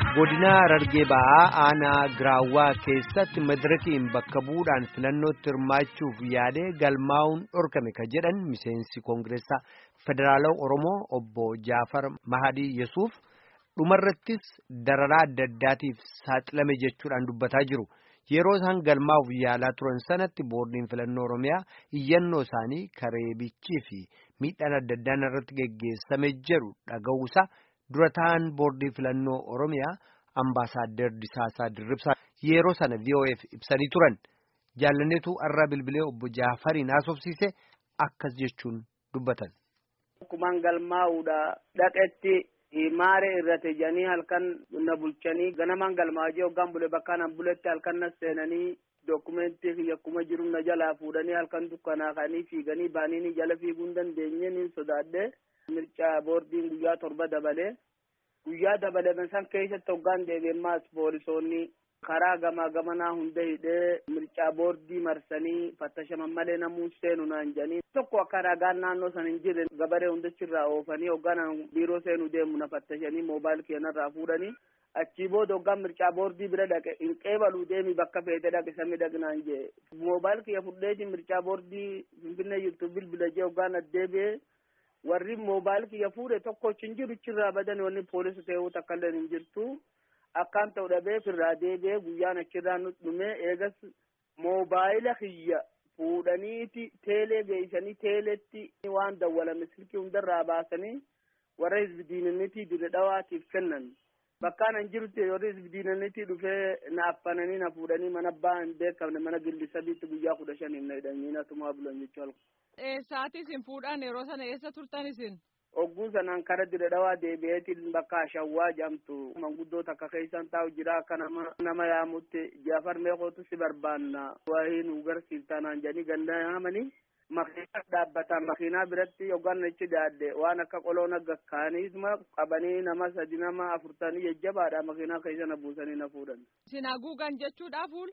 godina Harargee ba'aa aanaa giraawwaa keessatti madirakiin bakka bu'uudhaan filannootti hirmaachuuf yaadee galmaa'uun dhorkame ka jedhan miseensi koongireessaa federaalaa oromoo obbo jaafar mahadii yesuuf dhumarrattis dararaa adda addaatiif saaxilame jechuudhaan dubbataa jiru yeroo isaan galmaa'uuf yaalaa turan sanatti boordiin filannoo oromiyaa iyyannoo isaanii kareebichii fi miidhaan adda addaan irratti geggeessame jedhu dhaga'uusaa. dura ta'an boordii filannoo oromiyaa ambaasaaddar Disaasaa Dirribsaa yeroo sana VOF ibsanii turan jaalanneetu arraa bilbilee obbo Jaafariin haasofsiise akkas jechuun dubbatan. Akkumaan galmaa'uudha dhaqetti maaree irratti janii halkan na bulchanii ganamaan galmaa'ee hoggaan bule bakka nan buletti halkan na seenanii dokumentii kiyya akkuma jiru na jalaa fuudhanii halkan dukkanaa ka'anii fiiganii baanii jala fiiguu hin dandeenye ni sodaadhe. mircaa boordiin guyyaa torba dabalee guyyaa dabalame san keessatti hoggaan deebi'emmaas poolisoonni karaa gamaa gamanaa hunda hidhee mircaa boordii marsanii fattashaman malee namuu seenu naan jedhanii tokko akka ragaan naannoo san hin jirre gabaree hundachirraa oofanii hoggaan biiroo seenu deemu na fattashanii moobaayil keenarraa fuudhanii achii booda hoggaan mircaa boordii bira dhaqe hin qeebaluu deemi bakka feete dhaqe sami dhaqnaan jee moobaayil kiyya fudheeti mircaa boordii finfinnee jirtu bilbila jee hoggaan addeebi'ee warri moobaayil kiyya fuudhe tokko hin jiru achirraa badan wanni poolisa ta'uu takka illee hin jirtu akkaan ta'u dhabee firraa deebi'ee guyyaan achirraa nu dhume eegas moobaayila kiyya fuudhaniiti teelee geessanii teeleetti waan dawwalame silkii hundarraa baasanii warra hizbi diinannitii dire dhawaatiif kennan bakkaan an jirutti warri hizbi diinannitii dhufee na affananii na fuudhanii mana abbaa hin beekamne mana gilli sadiitti guyyaa kudha shaniif na hidhanii na tumaa bulan jechuu Eessaati isin fuudhan yeroo sana eessa turtan isin? Ogguu sanaan kara dire dhawaa deebi'eetiin bakka ashawwaa jedhamtu manguddoo takka keessan taa'u jira akka nama nama yaamutti jaafar meeqootu si barbaanna waa'ee nu garsiiftaa naan jedhanii ganda yaamanii makiina dhaabbata makiinaa biratti yookaan achi daadde waan akka qoloon akka kaaniisma qabanii nama sadi nama afurtanii jajjabaadha makiinaa keessa na buusanii na fuudhan. Isin haguugan jechuudha fuul?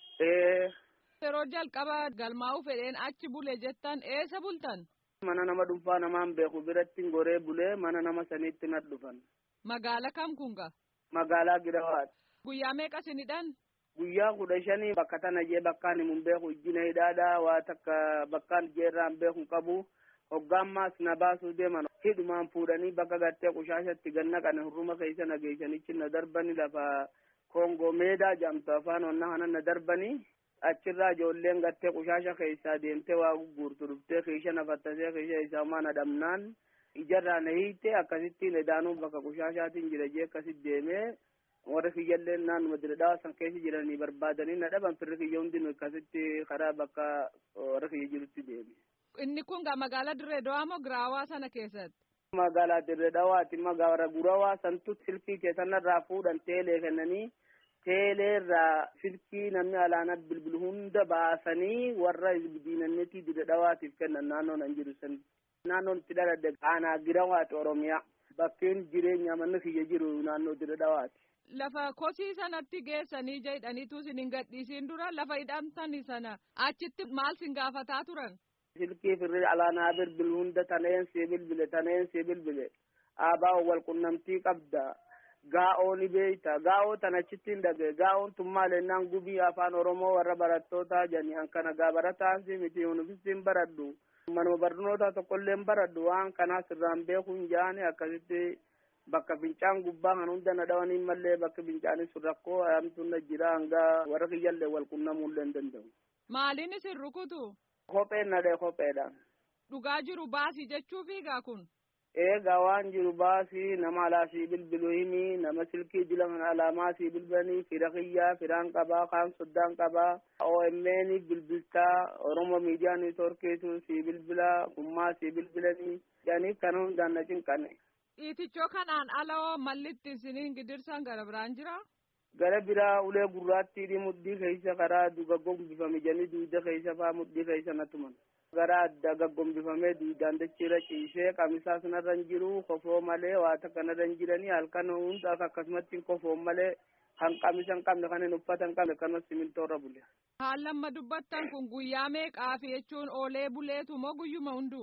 Ee. Yeroo jalqaba galmaa'uu fedheen achi bule jettan eessa bultan? Mana nama dhuunfaa namaan beeku biratti goree bulee mana nama saniitti na dhufan. Magaala kam kunga? Magaalaa Girawaati. Guyyaa meeqa isinidhan? Guyyaa kudha shanii bakka tana jee bakkaan himun beeku ijjina hidhaadhaa waa takka bakkaan jeerraan beeku qabu hoggaammaas na baasuu deeman hidhumaan fuudhanii bakka gartee qushaashatti ganna qane hurruma keessa na geessanichi na darbani lafa koongoo meedaa jedhamtu afaan onnaa kana na darbanii achirraa ijoolleen gartee qushaasha keessaa deemtee waa gurgurtu dhuftee keesha na fattasee keesha isaa maa na dhabnaan ijarraa na hiite akkasittiin edaanuu bakka qushaashaatiin jira jee akkasit deemee warri kiyyallee naannuma diradhaa san keessa jiranii barbaadanii na dhaban firri kiyya hundi akkasitti karaa bakka warri kiyya jirutti deeme. Inni kun magaalaa Dirree Dawaa moo Giraawaa sana keessatti? Magaalaa Dirree Dawaati magaalaa Gurawaa santu silkii keessanirraa fuudhan teelee kennanii teeleerraa silkii namni alaanaa bilbilu hunda baasanii warra diinannetii dida dhawaatiif kennan naannoon an jiru san naannoon itti dhaladde aanaa girawaati oromiyaa bakkeen jireenya manni kiyya jiru naannoo dida dhawaati. Lafa kosii sanatti geessanii jedhaniitu isin hin gadhiisiin dura lafa hidhamtani sana achitti maal sin gaafataa turan? Silkii firri alaanaa bilbilu hunda taneen si bilbile taneen si bilbile aabaa wal qunnamtii qabda. gaa'oo ni beeyta gaa'oo tan achittiin dhage gaa'oon tun maal ennaan gubii afaan oromoo warra barattootaa jani hankana gaa barataasi miti yunifistiin baradhu manuma barnoota tokkolleen baradhu waan kanaa sirraan beekuu hin jaani akkasitti bakka fincaan gubbaa kan hunda na dhawanii mallee bakka fincaanis rakkoo ayamtuun na jira hanga warra kiyyallee wal qunnamuullee hin danda'u. Maaliin isin rukutu? Kopheen na dhee kopheedha. Dhugaa jiru baasii jechuu fiigaa kun? eegaa waan jiru baasii nama alaa sii bilbilu himi nama silkii dila kana alaamaa sii bilbilanii fira kiyyaa firaan qabaa kaan soddaan qabaa OMN bilbiltaa Oromo miidiyaa neetworkiitu sii bilbilaa kummaa sii bilbilanii jedhanii kana hundaan na cinqanne. Dhiitichoo kanaan alawoo mallitti isiniin gidirsan gara biraan jira? Gara biraa ulee gurraattii mudhii keessa karaa duga gombifame janii duuda keessa faa mudhii keessa na tuman. gara adda gaggombifamee duudaan dachiirra ciisee qamisaa sanarra hin jiru kofoo malee waa takka narra hin jiranii halkan hundaaf akkasumatti kofoo malee kan qamisa hin qabne kan hin uffata hin qabne kanuma simintoorra bule. Haallamma dubbattan kun guyyaa meeqaafi jechuun oolee buleetu moo guyyuma hunduu?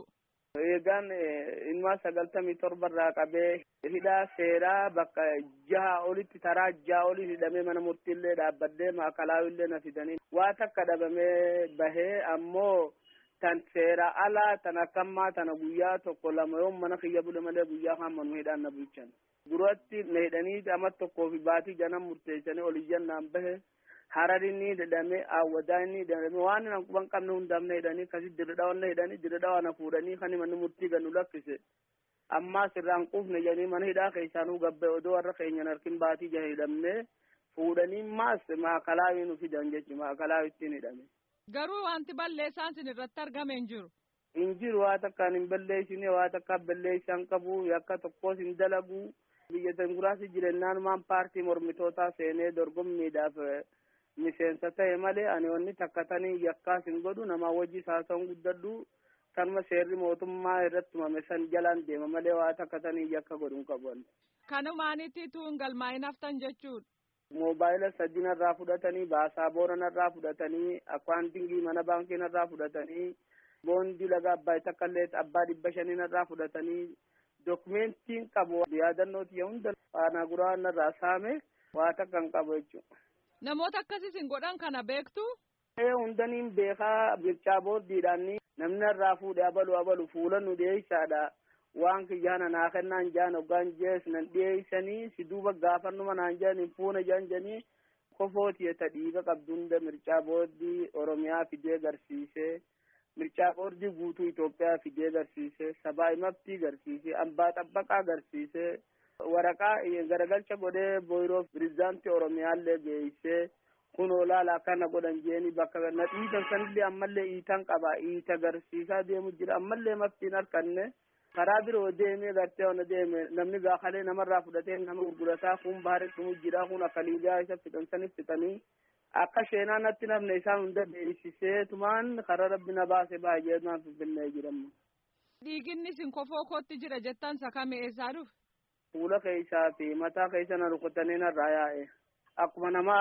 Eegaan ilmaa sagaltamii torba irraa qabee hidhaa seeraa bakka jaha olitti taraa jaha olii hidhamee mana murtiillee dhaabbadhee maakalaawillee na fidanii waa takka dhabamee bahee ammoo tan seera alaa tan akkammaa tana guyyaa tokko lama yoo mana kiyya bule malee guyyaa hamma nu hidhaan na bulchan. Duratti na hidhanii ama tokkoo fi baatii janan murteessanii oliyyan naan bahe hararinni hidhame awwadaanni hidhame waan nan quban qabne hundaamne hidhanii kasi dirdhawanna hidhanii dirdhawana fuudhanii kan manni murtii gannu lakkise ammaa sirraan quufne jedhanii mana hidhaa keessaanuu gabbe odoo warra keenyan harkin baatii jahe hidhamne fuudhanii maas maakalaawii nu fidan jechi maakalaawittiin hidhame. Garuu wanti balleessaan sin irratti argame hin jiru. Hin jiru waa takkaan hin balleessine waa takka balleessaan qabu yakka tokkos hin dalagu biyya tanguraasi jirennaanumaan paartii mormitootaa seenee dorgommiidhaaf miseensa ta'e malee ani wanni takkatanii yakkaas hin godhu namaa wajji haasa'uun guddadhu kanuma seerri mootummaa irratti tumame san jalaan deema malee waa takkatanii yakka godhu hin qabu. Kanumaanitti tuun galmaa'in haftan jechuudha. Moobaayila sadii narraa fudhatanii baasaabora narraa fudhatanii akkaantingii mana baankii narraa fudhatanii boondii laga abbaa takkallee abbaa dhibba shanii narraa fudhatanii dokumentiin qabu yaadannooti hunda faanaa guraa narraa saame waa takka hin qabu jechuudha. Namoota akkasiis hin godhan kana beektu. Ee hundaniin beekaa mirchaa boordiidhaan namni irraa fuudhee abalu abalu fuula nu dhiyeessaadha. Waan kiyyaana naa kennaan jaan hoggaan jees nan dhiyeessanii si duuba gaafannuma naan jaan hin fuuna jaan janii kofooti ta dhiiga qabdu hunda mircaa boordii Oromiyaa fidee garsiisee mircaa boordii guutuu Itoophiyaa fidee garsiisee sabaa himabtii garsiisee ambaa xabbaqaa garsiisee. waraqaa garagalcha godhee boyroo pirezidaantii oromiyaallee geessee kun olaala akkana godhan jeeni bakka na dhiitan sanillee ammallee iitan qaba iita garsiisaa deemu jira ammallee maftiin harkanne karaa biroo deemee gartee ona deeme namni gaakalee namarraa fudhatee nama gurgurataa kun baharee dhumu jira kun akka liigaa isa fixan sanif fixanii akka sheenaa natti nafne isaan hunda beeksisee tumaan karaa rabbi na baase baay'ee naan finfinnee jedhamu. Dhiiginni sin kofoo kootti jira jettan sakame eessaa dhufe? fuula keessaa fi mataa keessa na rukutanii narraa yaa'e akkuma nama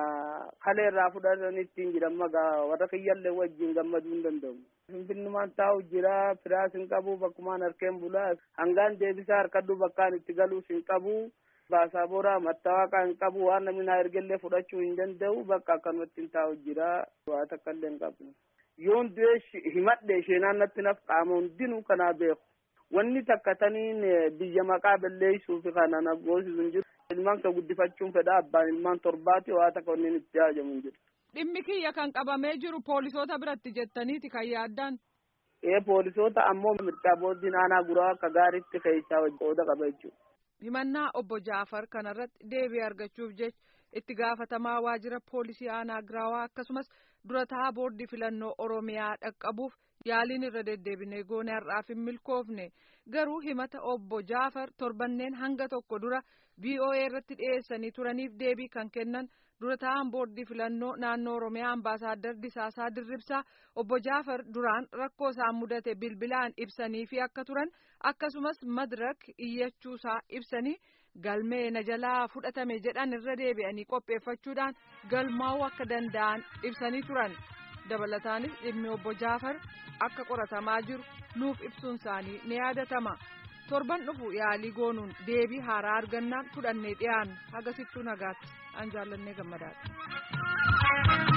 kalee irraa fudhatanitti jiran magaa warra kiyyallee wajjin gammaduu hin danda'u. Finfinnumaan taa'u jira firaas hin qabu bakkumaan harkeen bulaa hangaan deebisaa harkadhu bakkaan itti galuus hin qabu baasaaboraa mattawaaqaa hin qabu waan namni naa ergellee fudhachuu hin danda'u bakka akkanumatti hin taa'u jira waa takka illee hin qabu. Yoon du'ee himadhe isheenaan natti naf qaama hundinuu kanaa beeku. wanni takkataniin biyya maqaa balleessuuf kana na goosisu hin jiru. Ilmaan kan guddifachuun fedha abbaan ilmaan torbaati waa takka wanni itti haajamu hin jiru. Dhimmi kiyya kan qabamee jiru poolisoota biratti jettaniiti kan yaaddaan. Ee poolisoota ammoo mircaa boordiin aanaa guraa akka gaariitti keessaa qooda qaba jechuudha. Himannaa obbo Jaafar kanarratti deebii argachuuf jecha itti gaafatamaa waajjira poolisii aanaa giraawaa akkasumas durataa boordii filannoo Oromiyaa dhaqqabuuf yaaliin irra deddeebinee goone har'aaf hin milkoofne garuu himata obbo Jaafar torbanneen hanga tokko dura VOA irratti dhiyeessanii turaniif deebii kan kennan durataan boordii filannoo naannoo Oromiyaa ambaasaaddar Disaasaa Dirribsaa obbo Jaafar duraan rakkoo isaan mudate bilbilaan ibsanii fi akka turan akkasumas madirak iyyachuusaa ibsanii galmee na jalaa fudhatame jedhan irra deebi'anii qopheeffachuudhaan galmaa'uu akka danda'an ibsanii turan dabalataanis dhimmi obbo Jaafar akka qoratamaa jiru nuuf ibsuun isaanii ni yaadatama torban dhufu yaalii goonuun deebii haaraa argannaan fudhannee dhiyaanna hagasittuu nagaatti an jaallannee gammadaadha.